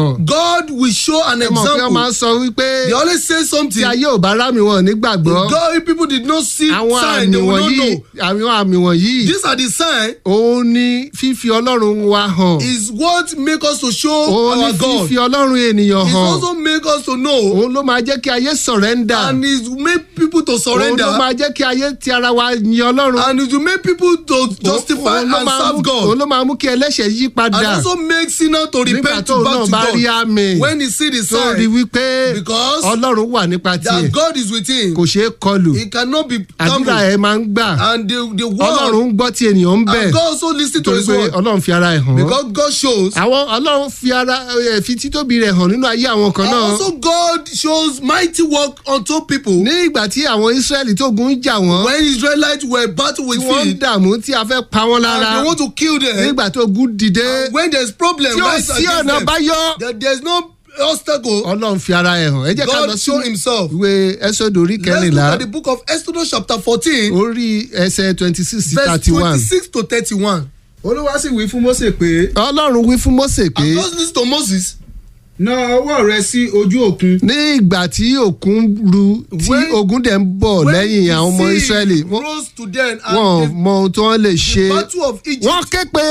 hàn. God will show an ẹ mọ̀ pé wọ́n máa ń example. sọ wípé They always say tí something. ayé ò bá rámì wọn nígbàgbọ́ God, if people did not see àwọn sign, àmì they will not wọ̀nyí know. àwọn àmì wọ̀nyí These are the sign òun ni fífi ọlọ́run wa hàn is what make us to show òun ni our God. fífi ọlọ́run ènìyàn It hàn also make us to know òun ló máa jẹ́ kí ayé sọ̀rẹ́ndà and it make people to òun surrender ló máa jẹ́ kí ayé ti ara wa yin ọlọ́run and it will make people to justify Òun ló and máa serve mú- God. òun ló máa mú kí ẹlẹ́ṣẹ̀ yí and padà also make sinner to nígbà repent tó to náà back bá to rí God àmì when he see the tó rí sign wípé because ọlọ́run wà nípa tiẹ̀ that God is with him kò ṣeé kọlù he cannot be àdúrà tampered ẹ̀ máa ń gbà and the the ọlọ́run word ń gbọ́ tí ènìyàn ń bẹ̀ and God also lis ten to torí his pé word ọlọ́run fi ara ẹ̀ hàn because God shows àwọn ọlọ́run fi ara ẹ̀ fi títóbi rẹ̀ hàn nínú ayé àwọn kan and náà also God shows mighty work unto people ní ìgbà tí àwọn israẹli tó gun ń jà wọ́n when Israelites were battle with tí wọ́n ń field dààmú tí a fẹ́ pa wọ́n and lára they want to kill them nígbà tó gun dìde when there is problem tí ò rise sí against ọ̀nà them báyọ̀ that there is no obstacle ọlọ́run fi ara ẹ̀ hàn ẹ jẹ́ ká lọ God sí show himself ìwé ẹsọ̀dọ̀ orí let's look kẹrìnlá at the book of Exodus chapter fourteen orí ẹsẹ̀ twenty six sí verse thirty one twenty-six to thirty-one olúwa sì wí fún mósè pé ọlọ́run wí fún mósè pé and just listen to Moses na ọwọ́ rẹ sí ojú òkun ní ìgbà tí òkun ru tí When- ogun dẹ̀ ń bọ̀ when lẹ́yìn the àwọn ọmọ sea israẹli wọ́n rose to them wọn ò and mọ ohun tí wọ́n lè the, ṣe the battle of Egypt wọ́n ké pe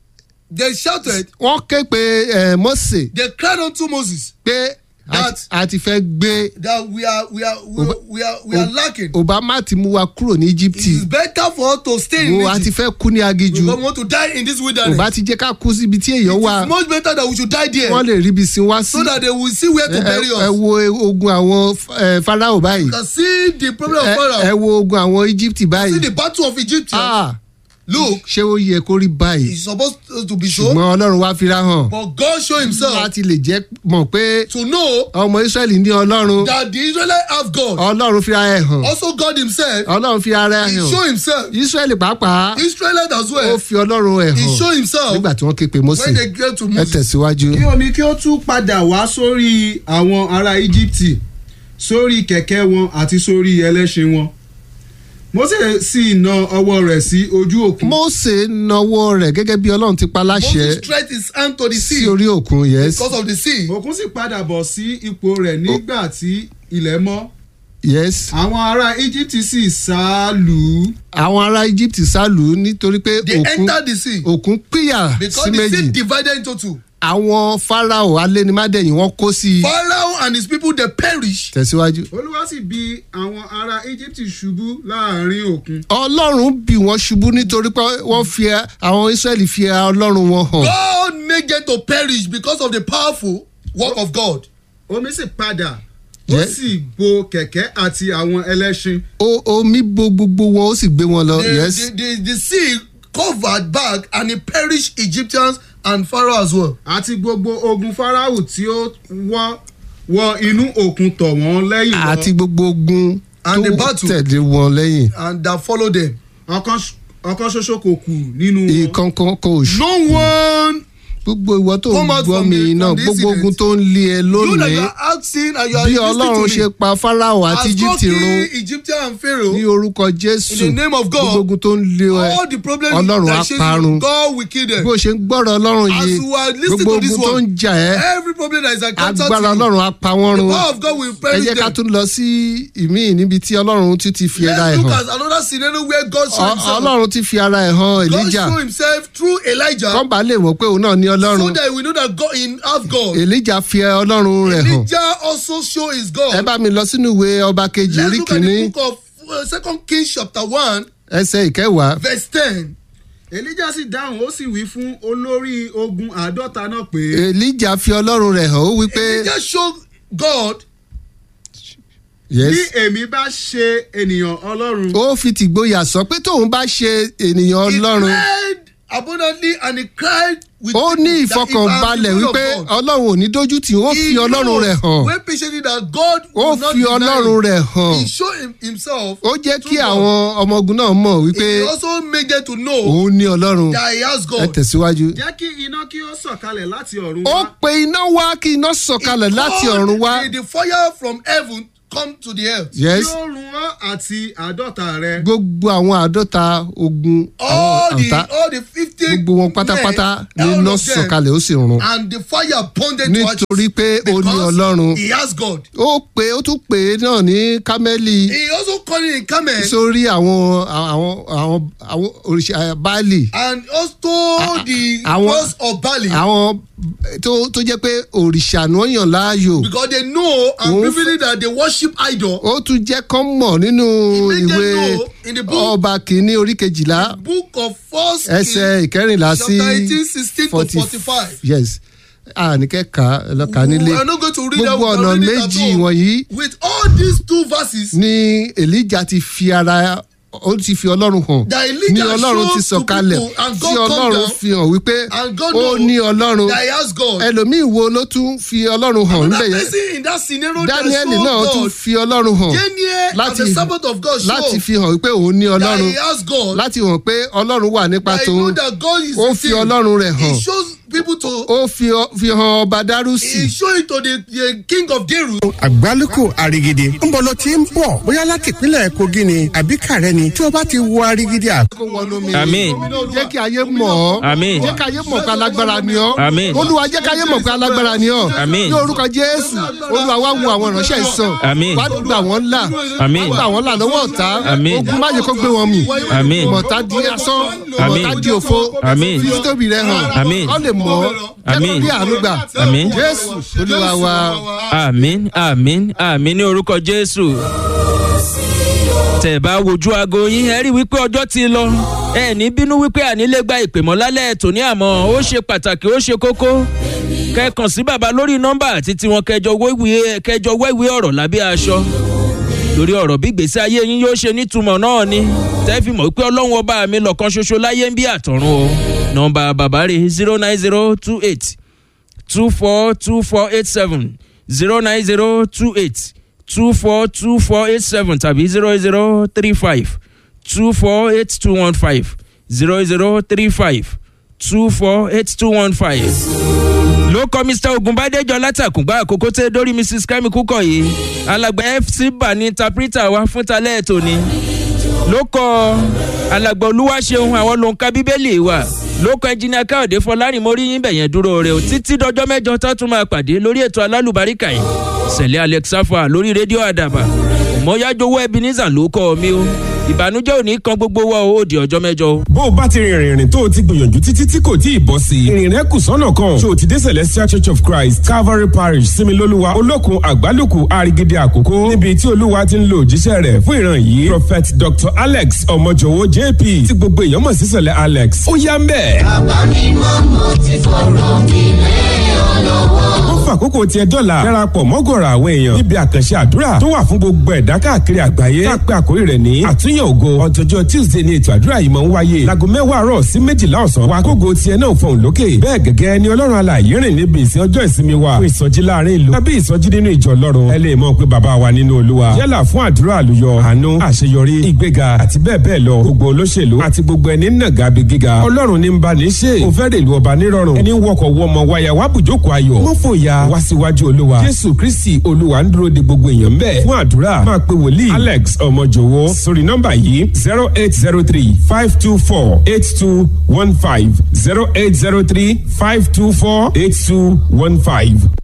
they shouted wọ́n ké pe eh, mósè they cried unto Moses pé a That- ti- a ti fẹ́ gbé that we are we are we, are- we are we are lacking obama ti mú wa kúrò ní it íjíbítì is better for us to stay in wo a ti Egypt fẹ́ kú ní agijù because we want to die in this wilderness òbá ti jẹ́ ká kú síbi tí èèyàn wà it's much better that we should die there wọ́n lè ríbi sin wá sí so that they will see where to ẹ bury ẹ us wo ogun àwọn eh, farao báyìí you can see the problem of ẹ ẹ Pharaoh wo ogun àwọn íjíbítì see báyìí the battle of Egypt Ah, look ṣé ó yẹ kó rí báyìí it's supposed to be so ṣùgbọ́n ọlọ́run wá fira hàn but God show himself láti lè jẹ́ mọ̀ pé to know ọmọ israẹli ní ọlọ́run that the Israelites have God ọlọ́run fira ẹ̀ hàn also God himself ọlọ́run fi ara ẹ̀ he hàn show himself israẹli pàápàá Israelites as ó well fi ọlọ́run ẹ̀ he hàn show himself nígbà tí wọ́n ké pe mósè when they get to ẹ Moses tẹ̀síwájú. kí omi kí ó tún padà wá sórí àwọn ará íjíbítì sórí kẹ̀kẹ́ wọn àti sórí ẹlẹ́ṣin wọn mósè sì na ọwọ́ rẹ̀ sí ojú òkun mósè nawọ́ rẹ̀ gẹ́gẹ́ bí ọlọ́run ti pa láṣẹ Moses stretched his hand to the sí sea orí òkun yes because of the sea òkun sì padà bọ̀ sí ipò rẹ̀ nígbà tí ilẹ̀ mọ́ yes àwọn ará íjíbítì sì sá lù ú àwọn ará egypt sálù ú nítorí pé they òkun entered the sea òkun pínyà because sí the sea méjì divided into two àwọn farao alénimádẹ́yìn wọ́n kó sí i Pharaoh and his people they perish tẹ̀síwájú. olúwa sì bi àwọn ará íjíbítì ṣubú láàrin òkun ọlọ́run bì wọ́n ṣubú nítorí pé wọ́n fi àwọn israẹli fi ọlọ́run wọn hàn. God made them to perish because of the powerful work of God omi sì padà ó Yes. sì bo kẹ̀kẹ́ àti àwọn ẹlẹ́ṣin O- omi bo gbogbo wọn ó sì gbé wọn lọ. the, yes the, the, the sea covered back and it perished Egyptians and Pharaoh as well àti gbogbo ogun farao tí ó wọ́ wọ inú òkun tọ̀ wọ́n lẹ́yìn lọ. àti gbogbo ogun And the tó battle. tẹ̀lé wọn lẹ́yìn. and that followed them ọ̀kan ṣ- ọ̀kan ṣoṣo kò kù nínú wọn. ìkankan kò ṣù. no one gbogbo ìwọ tó ń Come out gbọ́ from mi the- náà from the gbogbo ogun incident. tó ń lé ẹ you that lónìí you are asking and you are bí listening ọlọ́run to ṣe me pa farao àti as egypt God run kill Egyptian and Pharaoh ní orúkọ jésù In the name of God, gbogbo ogun tó ń lé ẹ all the problems ọlọ́run á that shame parun you God will kill them bí o ṣe ń gbọ́rọ̀ ọlọ́run as yìí you are listening gbogbo to this ogun tó ń one jà ẹ́ every problem that is encountered agbára to you ọlọ́run á pa wọ́n the run power of God will ẹ perish jẹ́ ká them tún lọ sí ìmíì níbi tí ọlọ́run tún ti fi ara ẹ̀ let's look hàn at another scenario where God show Ọ- himself ọlọ́run ti fi ara ẹ̀ hàn God elijah show himself through Elijah kọ́ńbà lè mọ̀ pé òun náà ní so ọlọ́run that we know that God in have God elijah fi ọlọ́run rẹ̀ hàn Elijah also show his ẹ God bá mi lọ sínú ìwé ọba kejì let's orí look at kìíní the book of uh, second Kings chapter one ẹsẹ̀ ìkẹwàá verse ten elijah sì dáhùn ó sì wí fún olórí ogun àádọ́ta náà pé elijah fi ọlọ́run rẹ̀ hàn ó wí pé Elijah show God yes bí èmi bá ṣe ènìyàn ọlọ́run ó fi tìgboyà sọ pé tóun bá ṣe ènìyàn he ọlọ́run cried abundantly and he cried with ó ní ìfọkànbalẹ̀ wípé ọlọ́run ò ní dójú tì ó fi ọlọ́run rẹ̀ hàn wey patiently that God ó will not fi deny ọlọ́run him. rẹ̀ hàn he show him, himself ó jẹ́ kí through God. àwọn ọmọ ogun náà mọ̀ wípé he also made them to know òun ní ọlọ́run that he has ẹ God tẹ̀síwájú. jẹ́ kí iná kí ó sọ̀kalẹ̀ láti ọ̀run ó wá pe iná wá kí iná sọ̀kalẹ̀ láti ọ̀run wá He called the, the fire from heaven come to the earth. yes tí ó run ọ́ àti àádọ́ta rẹ. gbogbo àwọn àádọ́ta ogun all àwọn the ọ̀tá all the fifty gbogbo wọn pátápátá ni all iná of them, sọ̀kalẹ̀ ó sì run and the fire bonded to ashes nítorí pé ó ní ọlọ́run he has God. ó pé ó tún pè é náà ní kámẹ́lì he also called it in Carmel sórí àwọn àwọn àwọn àwọn òrìṣà báàlì and also the àwọn- cross of Bali àwọn tó tó jẹ́ pé òrìṣà ni wọ́n yàn láàyò because they know and Òun vividly that they worship idol. ó tún jẹ́ kán mọ̀ nínú He made them ìwé know in the book- ọba kìíní orí kejìlá book of first ẹsẹ̀ ìkẹrìnlá sí chapter eighteen sixteen to forty-five. yes àníkẹ́ka lọ́ka nílé we are not going to read gbogbo that ọ̀nà we are reading méjì at all. wọ̀nyí with all these two verses. ni elijah ti fi ara ó ti fi ọlọ́run hàn That Elijah ní ọlọ́run ti showed to sọ̀kalẹ̀ people and tí God come ọlọ́run down fi hàn wípé and God ó know ní ọlọ́run that he has God. ẹlòmíì wo ló tún fi ọlọ́run hàn níbẹ̀ Another yẹn person in that scenario daniel that náà show tún God fi ọlọ́run hàn Daniel and láti the servant of God láti show fi hàn wípé òun ní that ọlọ́run he has God. láti hàn pé ọlọ́run wà nípa that he know tòun that God is ó with fi him. ọlọ́run rẹ̀ hàn He shows people to ó fi ọ- fi hàn ọba dárúsì he show it to the, the king of Deru. àgbálùkù àrigidi ń bọ̀ ló ti ń bọ̀ bóyá láti ìpínlẹ̀ kogi ni àbí kàrẹ́ ni tí o bá ti wo àrigidi à. kó wọnú mi. Àmín. jẹ́ kí ayé mọ̀ ọ́. Àmín. jẹ́ kí ayé mọ̀ pé alágbára ni ọ́. Àmín. olúwa jẹ́ kí ayé mọ̀ pé alágbára ni ọ́. Àmín. ní orúkọ jésù olúwa wá wo àwọn ìránṣẹ́ ìsàn. Àmín. wá gbà wọ́n là. Àmín. wá gbà wọ́n là lọ́wọ́ ọ̀tá. Àmín. ogun má yẹ kó gbé wọn mì. Àmín. mọ̀tá di asán. Àmín. mọ̀tá di òfo. Àmín. fi títóbi rẹ hàn. Àmín. kọ́ lè mọ̀ ọ́. jẹ́ Àmín. kó bí àánú gbà. Àmín. jésù olúwa wa. àmín àmín àmín ní orúkọ jésù. tẹ̀ bá wojú aago yín ẹ rí wípé ọjọ́ ti lọ ẹ ní bínú wípé àní lè gba ìpè mọ́ lálẹ́ tòní àmọ́ ó ṣe pàtàkì ó ṣe kókó kẹkàn sí bàbá lórí nọ́mbà àti tiwọn kẹjọ wẹ́wìí kẹjọ wẹ́wìí ọ̀rọ̀ lábẹ́ aṣọ lórí ọ̀rọ̀ bí gbèsè ayé yín yóò ṣe nítumọ̀ náà ni tẹ́ fi mọ̀ pé ọlọ́run ọba mi lọ́kan ṣoṣo láyé ń bí àtọ̀run o nọ́mbà bàbá rẹ̀ zero nine zero two eight two four two four eight seven zero nine zero two eight two four two four eight seven tàbí zero zero three five two four eight two one five zero zero three five two four eight two one five. ló kọ́ mr ogunbádéjọ látàkùngbà àkókò tẹ́ dórí mrs kemi kúkọ̀ yìí alàgbà fc bá ní interpreter wa fún talẹ́ ètò ni ló kọ́ alàgbà olúwaṣeun àwọn ló ń ka bíbélì wa ló kọ ẹnjìnìà káyọ̀dé fọlárin mo rí yín bẹ̀yẹn dúró rẹ o títí dọjọ́ mẹ́jọ tó tún máa pàdé lórí ètò alálùbáríkà yìí sẹ̀lẹ̀ alexafa lórí rédíò àdàbà mọ́yájowó ebenezer ló kọ́ mi o ìbànújẹ́ ò ní kan gbogbo wa o ó di ọjọ́ mẹ́jọ o. bó o bá ti rìnrìn rìn tó o ti gbìyànjú títí tí kò tí ì bọ́ sí i ìrìn rẹ kù sọ́nà kan ṣé o ti dé celestial church of christ calvary parish similoluwa olókun àgbálùkù àrigidi àkókò níbi tí olúwa ti ń lo òjíṣẹ́ rẹ̀ fún ìran yìí prophet dr alex ọmọjọwọ jp tí gbogbo èèyàn mọ̀ sí sẹ̀lẹ̀ alex ó yá ń bẹ̀. ó fàkókò tiẹ̀ dọ́là darapọ̀ mọ́gọ̀rọ̀ àwọn èèyàn níbi àkànṣe àdúrà tó wà fún gbogbo ẹ̀dá káàkiri àgbáyé tá a pé àkórí rẹ̀ ní àtúnyẹ̀ ògo ọjọ́jọ́ tuesday ni ètò àdúrà yìí máa ń wáyé láago mẹ́wàá àárọ̀ sí méjìlá ọ̀sán wa kógo tiẹ̀ náà fọ̀hún lókè bẹ́ẹ̀ gẹ́gẹ́ ni ọlọ́run alààyè rìn níbi ìsìn ọjọ́ ìsinmi wa fún ìsọjí láàrin ìlú tàbí ìsọjí nínú ìjọ ọlọ́run ẹ lè mọ̀ pé bàbá wa nínú olúwa yálà fún àdúrà àlùyọ àánú àṣeyọrí ìgbéga àti bẹ́ẹ̀ bẹ́ẹ̀ lọ gbogbo olóṣèlú àti gbogbo ẹni nàgà bí gíga ọlọ́run ní ń bá ní ṣe kò fẹ́ rèlú ọba nírọ̀rùn ẹni wọkọ̀ wọmọ wáyà wá bùjókòó ayọ̀ mọ́ fòyà wá síwájú olúwa jésù kristi olúwa ń dúró de gbogbo èèyàn ń bẹ̀ fún àdúrà máa pe wòlíì alex ọmọjòwó sórí nọ́mbà yìí zero eight zero three five two four eight two one five zero eight zero three five two four eight two one five.